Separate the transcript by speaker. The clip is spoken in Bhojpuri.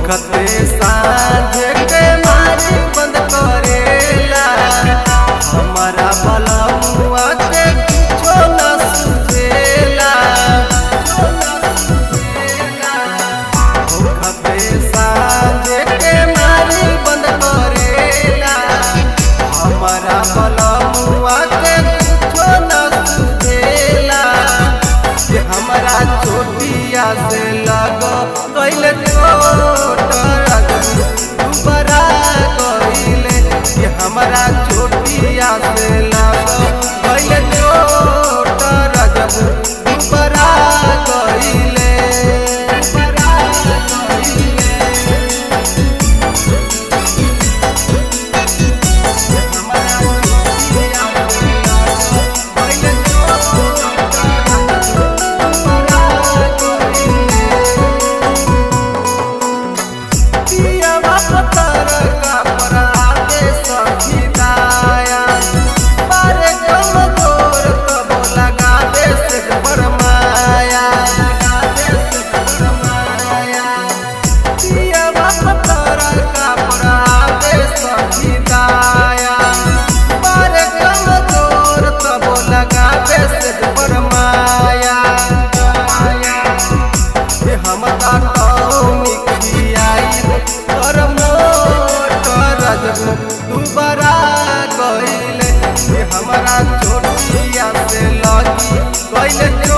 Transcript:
Speaker 1: होखते साँझ के मारी बंद करेला हमारा बलमुआ के कुछो न सुझेला होखते साँझ के मारी बंद करेला हमारा बलमुआ के कुछो न सुझेला कि हमारा चोटिया से लग गइल चोट बरा गइले कि हमारा चोटिया से लग गइल चोट रजब बरा गइले बरा गइले हमारा चोटिया से लग गइल चोट बरा गइले पियवा पतर का पराते सखिदाया पारे कम तोर तब लगा दे से फरमाया लगा दे से फरमाया पियवा पतर का पराते सखिदाया पारे कम तोर तब लगा दे से फरमाया ये हम काटौनी खियाई कर मोट रजब दुबारा गइले ये हमारा चोटिया से लगी गइले